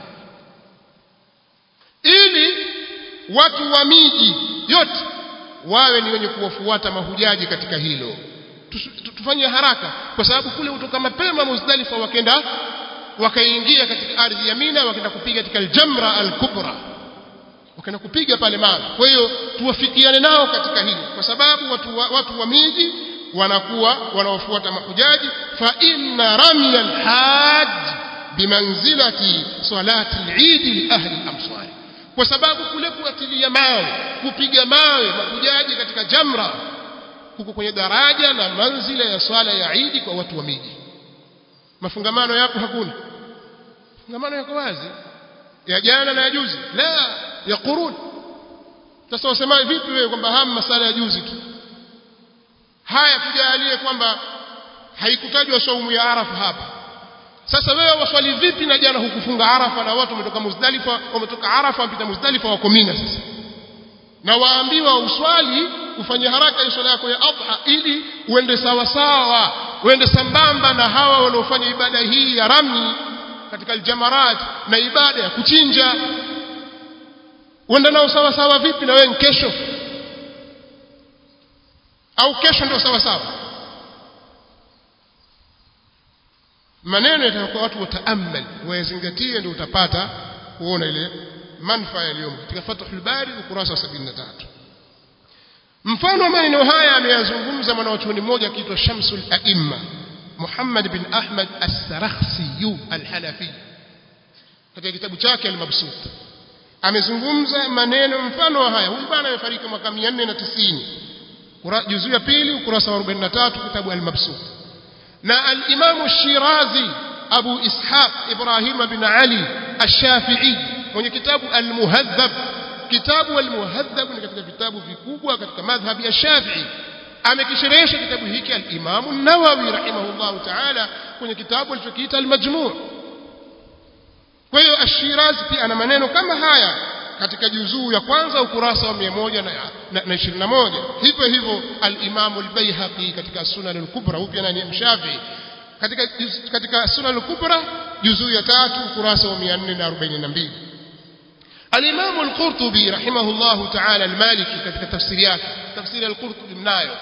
ili watu wa miji yote wawe ni wenye kuwafuata mahujaji katika hilo tufanye haraka kwa sababu kule kutoka mapema Muzdalifa wakenda wakaingia katika ardhi ya Mina wakaenda kupiga katika al-Jamra al-Kubra wakaenda kupiga pale mawe kwa hiyo tuwafikiane nao katika hili kwa sababu watu wa, watu wa miji wanakuwa wanaofuata mahujaji fa inna ramya al-hajj bimanzilati salati al-Eid li ahli al-amsar kwa sababu kule kuatilia mawe kupiga mawe mahujaji katika Jamra huko kwenye daraja na manzila ya swala ya Eid kwa watu wa miji mafungamano yako hakuna mafungamano yako wazi ya jana na ya juzi la ya qurun sasa wasema vipi wewe kwamba haya masala ya juzi tu haya tujalie kwamba haikutajwa saumu ya Arafa hapa sasa wewe waswali vipi na jana hukufunga Arafa na watu wametoka Muzdalifa wametoka Arafa wamepita Muzdalifa wako Mina sasa na waambiwa uswali ufanye haraka hiyo swala yako ya adha ili uende sawa sawa uende sambamba na hawa wanaofanya ibada hii ya rami katika aljamarat na ibada ya kuchinja uende nao sawa sawa vipi na wewe kesho au kesho ndio sawa sawa maneno yatakuwa watu wataamal wayazingatie ndio utapata kuona ile manufaa yaliyomo katika Fathul Bari ukurasa wa 73 mfano wa maneno haya ameyazungumza mwanachuoni mmoja akiitwa Shamsul Aimma Muhammad bin Ahmad As-Sarakhsi Al-Hanafi katika kitabu chake Al-Mabsut amezungumza maneno mfano wa haya huyu bwana amefariki mwaka 490 juzuu ya pili ukurasa wa 43 kitabu al-mabsut na al-imam shirazi abu ishaq ibrahim bin ali ash-shafi'i mwenye kitabu al-muhadhab kitabu al-muhadhab ni katika vitabu vikubwa katika madhhabi ya shafi'i amekisherehesha kitabu hiki al-imam an-nawawi rahimahullah ta'ala kwenye kitabu alichokiita al-majmu' kwa hiyo ash-shirazi pia ana maneno kama haya katika juzuu ya kwanza ukurasa wa 121 hivyo hivyo al-Imam al-Baihaqi katika Sunan al-Kubra huyu pia ni mshafi katika katika Sunan al-Kubra juzuu ya tatu ukurasa wa 442 al-Imam al-Qurtubi rahimahullahu ta'ala al-Maliki katika tafsiri yake tafsiri al-Qurtubi mnayo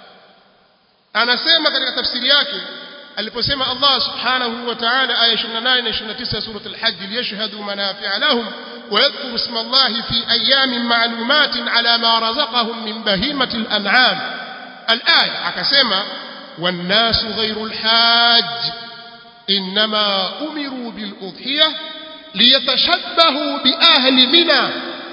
anasema katika tafsiri yake aliposema Allah subhanahu wa ta'ala aya 28 na 29 sura al-Hajj liyashhadu manafi'a lahum ويذكر اسم الله في أيام معلومات على ما رزقهم من بهيمة الأنعام الآية أكسما والناس غير الحاج إنما أمروا بالأضحية ليتشبهوا بأهل منى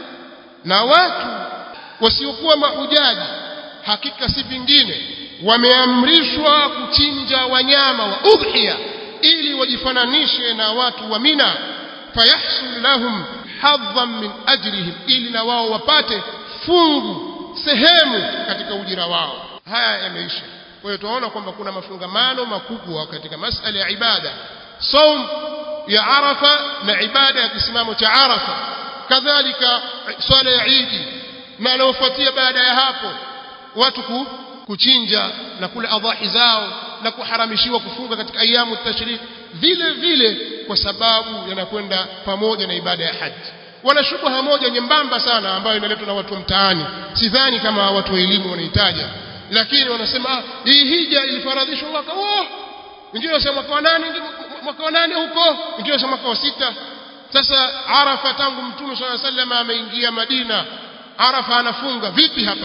نوات wasiokuwa mahujaji hakika si vingine wameamrishwa kuchinja wanyama wa udhiya ili wajifananishe na watu wa mina fayahsul lahum hadhan min ajrihim ili na wao wapate fungu sehemu katika ujira wao haya yameisha kwa hiyo tunaona kwamba kuna mafungamano makubwa katika masala ya ibada saum ya arafa na ibada ya kisimamo cha arafa kadhalika swala ya idi na anaofuatia baada ya hapo watu ku, kuchinja na kula adhahi zao na kuharamishiwa kufunga katika ayamu tashrik vile vile kwa sababu yanakwenda pamoja na ibada ya haji wana shubha moja nyembamba sana ambayo inaletwa na watu wa mtaani sidhani kama watu wa elimu wanahitaja lakini wanasema ah, hii hija ilifaradhishwa mwaka huo wengine wanasema mwaka wa nane mwaka wa nane huko wengine wanasema mwaka wa sita sasa arafa tangu mtume swalla sallam ameingia madina arafa anafunga vipi hapa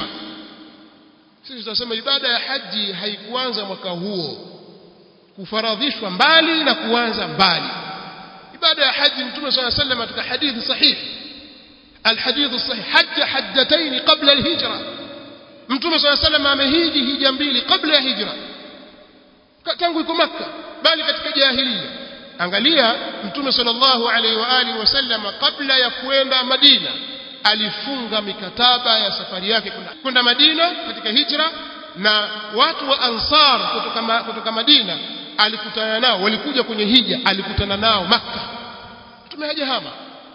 sisi tunasema ibada ya haji haikuanza mwaka huo kufaradhishwa mbali na kuanza mbali ibada ya haji mtume صلى الله عليه وسلم katika hadithi sahihi الحديث الصحيح حج حجتين قبل الهجرة mtume صلى الله عليه وسلم amehiji hija mbili kabla ya hijra tangu yuko makka bali katika jahiliya angalia mtume sallallahu alaihi wa alihi wasallam kabla ya kwenda madina alifunga mikataba ya safari yake kwenda madina katika hijra na watu wa ansar kutoka, ma, kutoka madina alikutana nao walikuja kwenye hija alikutana nao makka mtume hajahama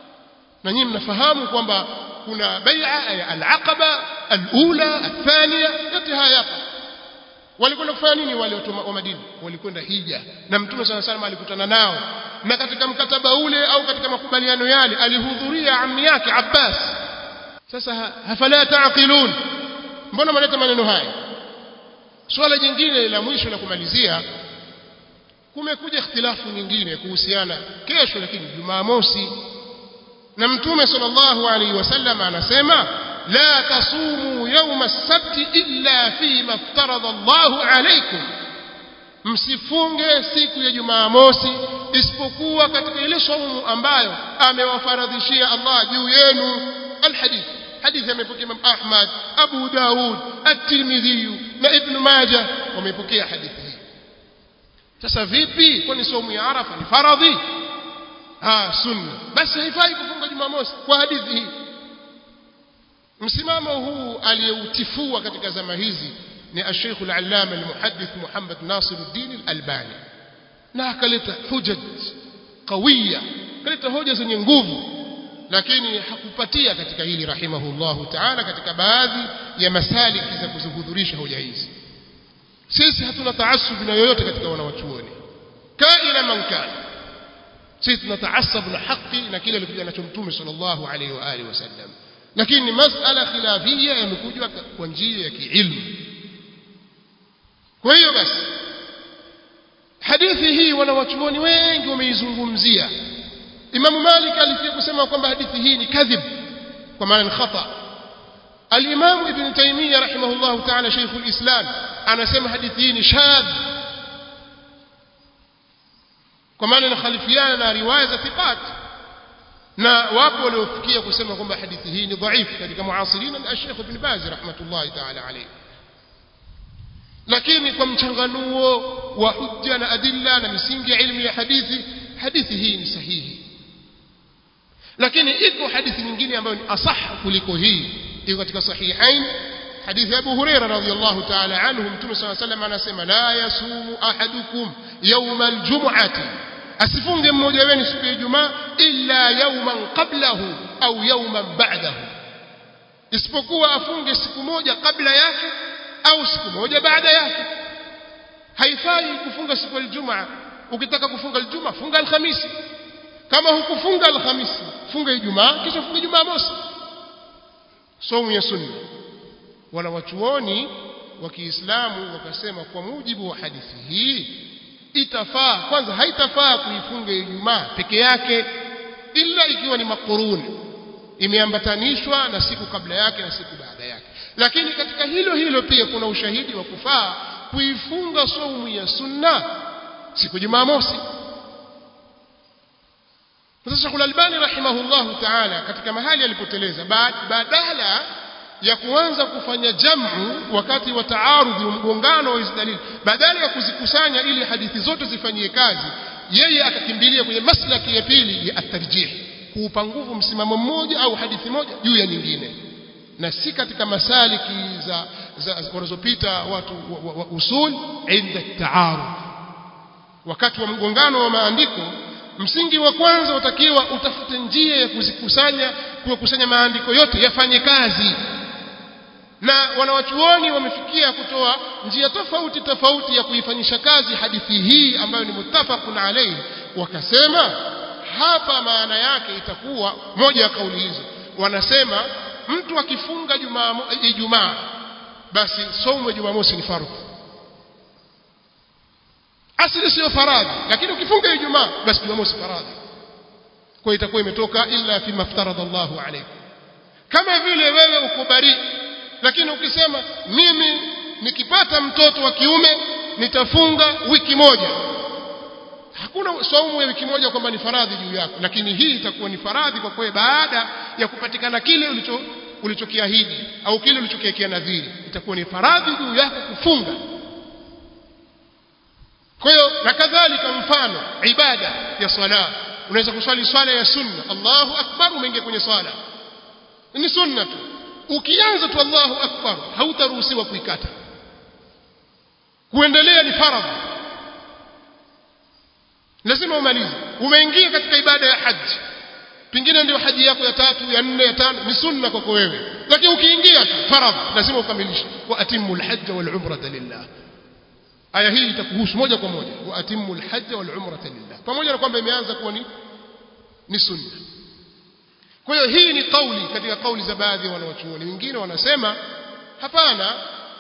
na nyinyi mnafahamu kwamba kuna bai'a ya al-aqaba al-ula athania yote haya hapa walikwenda kufanya nini wale watu wa Madina walikwenda hija na mtume sana sana alikutana nao na katika mkataba ule au katika makubaliano yale alihudhuria ammi yake Abbas sasa hafala taaqilun mbona mnaleta maneno haya swala jingine la mwisho la kumalizia kumekuja ikhtilafu nyingine kuhusiana kesho lakini Jumamosi na mtume sallallahu alaihi wasallam anasema la tasumu yawma as-sabt illa fi ma iftarada Allahu alaykum msifunge siku ya Jumamosi isipokuwa katika ile saumu ambayo amewafaradhishia Allah juu yenu alhadith hadithi amepokea Imam Ahmad Abu Daud At-Tirmidhi na Ibn Majah wamepokea hadithi hii sasa vipi kwani saumu ya Arafa ni faradhi ah sunna basi haifai kufunga Jumamosi kwa hadithi hii msimamo huu aliyeutifua katika zama hizi ni Sheikh al-Allama al-Muhaddith Muhammad Nasiruddin al-Albani na akaleta hujaj qawiya akaleta hoja zenye nguvu lakini hakupatia katika hili rahimahullahu ta'ala katika baadhi ya masaliki za kuzihudhurisha hoja hizi sisi hatuna taasub na yoyote katika wanawachuoni kaina man kana sisi tunataasab na haki na kile alikuja nacho mtume sallallahu alaihi wa alihi wasallam lakini masala khilafia yamekuja kwa njia ya kiilmu kwa hiyo basi hadithi hii wanawachuoni wengi wameizungumzia Imam Malik alifia kusema kwamba hadithi hii ni kadhib kwa maana ni khata Al-Imam Ibn Taymiyyah rahimahullah ta'ala Sheikh al-Islam anasema hadithi hii ni shadh kwa maana inakhalifiana na riwaya za thiqat na wapo waliofikia kusema kwamba hadithi hii ni dhaifu katika muasirina na Sheikh Ibn Baz rahmatullahi ta'ala alayhi lakini kwa mchanganuo wa hujja na adilla na misingi ya ilmu ya hadithi hadithi hii ni sahihi lakini iko hadithi nyingine ambayo ni asah kuliko hii iko katika sahihain hadithi Abu Huraira radhiyallahu ta'ala anhu mtume صلى الله عليه وسلم anasema la yasumu ahadukum yawm aljum'ati asifunge mmoja wenu siku ya Ijumaa illa yawman qablahu au yawman ba'dahu isipokuwa afunge siku moja kabla yake au siku moja baada yake haifai kufunga siku ya Ijumaa ukitaka kufunga Ijumaa funga Alhamisi kama hukufunga Alhamisi funga Ijumaa kisha funga Ijumaa mosi somu ya sunna wala wachuoni wa Kiislamu wakasema kwa mujibu wa hadithi hii itafaa kwanza haitafaa kuifunga Ijumaa peke yake ila ikiwa ni makuruni imeambatanishwa na siku kabla yake na siku baada yake lakini katika hilo hilo pia kuna ushahidi wa kufaa kuifunga saumu ya sunna siku Jumamosi sasa Sheikh Al-Albani rahimahullahu ta'ala katika mahali alipoteleza badala ya kuanza kufanya jamu wakati wa taarudhi mgongano wa hizo dalili badala ya kuzikusanya ili hadithi zote zifanyie kazi yeye akakimbilia kwenye maslaki ya pili ya at-tarjih kuupa nguvu msimamo mmoja au hadithi moja juu ya nyingine na si katika masaliki za, za wanazopita watu wa, wa, wa usul inda taarud wakati wa mgongano wa maandiko msingi wa kwanza utakiwa utafute njia ya kuzikusanya kukusanya maandiko yote yafanye kazi na wanawachuoni wamefikia kutoa njia tofauti tofauti ya kuifanyisha kazi hadithi hii ambayo ni muttafaqun alayhi wakasema hapa maana yake itakuwa moja ya kauli hizo wanasema mtu akifunga jumaa Ijumaa basi somo ya Jumamosi ni fardhu asili sio faradhi lakini ukifunga Ijumaa basi Jumamosi faradhi kwa itakuwa imetoka illa fi maftaradha Allahu alaykum kama vile wewe uko bari lakini ukisema mimi nikipata mtoto wa kiume nitafunga wiki moja hakuna saumu ya wiki moja kwamba ni faradhi juu yako lakini hii itakuwa ni faradhi kwa kweli baada ya kupatikana kile ulicho ulichokiahidi au kile ulichokiwekea nadhiri itakuwa ni faradhi juu yako kufunga kwa hiyo na kadhalika mfano ibada ya swala unaweza kuswali swala ya sunna Allahu akbar umeingia kwenye swala ni sunna tu ukianza tu Allahu akbar hautaruhusiwa kuikata kuendelea ni faradhi lazima umalize umeingia katika ibada ya haji pengine ndio haji yako ya tatu ya nne ya tano ni sunna kwako wewe lakini ukiingia tu faradhi lazima ukamilishe wa atimmu alhajj wal umrata lillah aya hii itakuhusu moja kwa moja wa atimmu alhajj wal umrata lillah pamoja na kwamba imeanza kuwa ni ni sunna kwa hiyo hii ni kauli katika kauli za baadhi ya wanawachuoni wengine wanasema hapana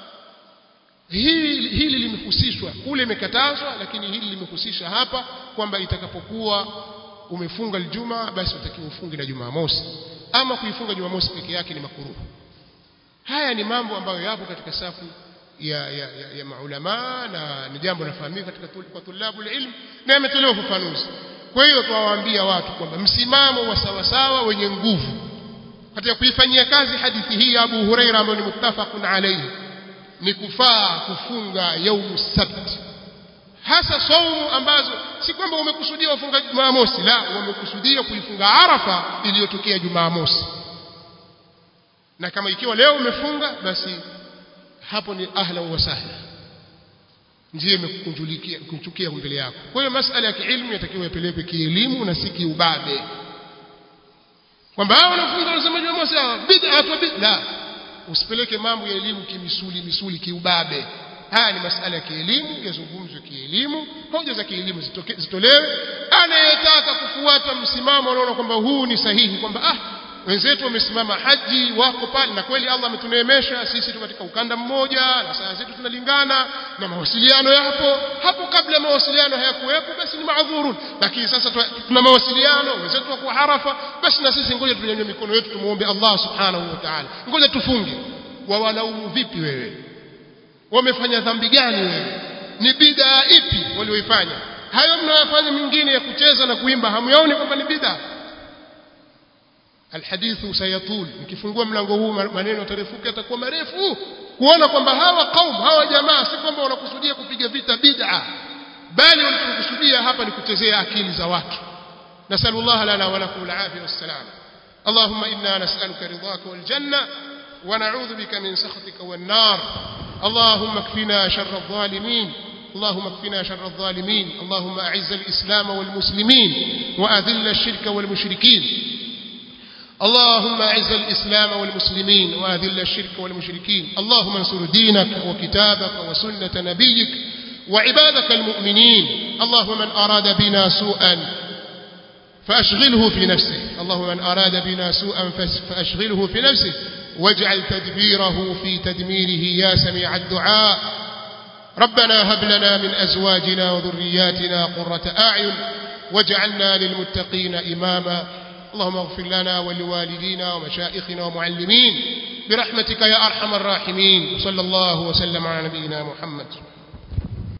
hili hili limehusishwa kule imekatazwa lakini hili limehusisha hapa kwamba itakapokuwa umefunga aljuma basi utakiwa ufunge na jumamosi ama kuifunga jumamosi peke yake ni makuruhu haya ni mambo ambayo yapo katika safu ya, ya, ya, ya maulama na ni jambo nafahamika katika kwa tulabu ilm na yametolewa ufafanuzi kwa hiyo tuwaambia watu kwamba msimamo wa sawasawa wenye nguvu katika kuifanyia kazi hadithi hii ya Abu Huraira ambayo ni muttafaqun alayhi ni kufaa kufunga yaumu sabt hasa saumu ambazo si kwamba umekusudia kufunga Jumamosi la umekusudia kuifunga Arafa iliyotokea Jumamosi na kama ikiwa leo umefunga basi hapo ni ahlan wa sahla njia imekukunjulikia kuchukia mbele yako kwa hiyo masala ya kiilmu yatakiwa yapelekwe kielimu na si kiubabe kwamba hao wanafunga wanasema Jumamosi bid'a watu bid'a usipeleke mambo ya elimu kimisuli misuli kiubabe haya ni masala ya kielimu yazungumzwe kielimu hoja za kielimu zitolewe anayetaka kufuata msimamo anaona kwamba huu ni sahihi kwamba ah wenzetu wamesimama haji wako pale na kweli Allah ametuneemesha sisi tu katika ukanda mmoja na saa zetu tunalingana na mawasiliano yapo hapo kabla mawasiliano hayakuwepo basi ni maadhurun lakini sasa tuna mawasiliano wenzetu wako harafa basi na sisi ngoja tunyanyue mikono yetu tumuombe Allah subhanahu wa ta'ala ngoja tufunge wawalaumu vipi wewe wamefanya dhambi gani wewe ni bid'a ipi walioifanya hayo mnayofanya mingine ya kucheza na kuimba hamuyaoni kwamba ni bid'a alhadithu sayatul nikifungua mlango huu maneno yatarefuka yatakuwa marefu kuona kwamba hawa kaum hawa jamaa si kwamba wanakusudia kupiga vita bid'a bali wanachokusudia hapa ni kuchezea akili za watu nasallallahu lana wa lakum alafia wassalam اللهم إنا نسألك رضاك والجنة ونعوذ بك من سخطك والنار اللهم اكفنا شر الظالمين اللهم اكفنا شر الظالمين اللهم أعز الإسلام والمسلمين وأذل الشرك والمشركين اللهم أعز الإسلام والمسلمين وأذل الشرك والمشركين اللهم انصر دينك وكتابك وسنة نبيك وعبادك المؤمنين اللهم من أراد بنا سوءا فأشغله في نفسه اللهم من أراد بنا سوءا فأشغله في نفسه واجعل تدبيره في تدميره يا سميع الدعاء ربنا هب لنا من أزواجنا وذرياتنا قرة أعين واجعلنا للمتقين إماما اللهم اغفر لنا ولوالدينا ومشائخنا ومعلمين برحمتك يا أرحم الراحمين صلى الله وسلم على نبينا محمد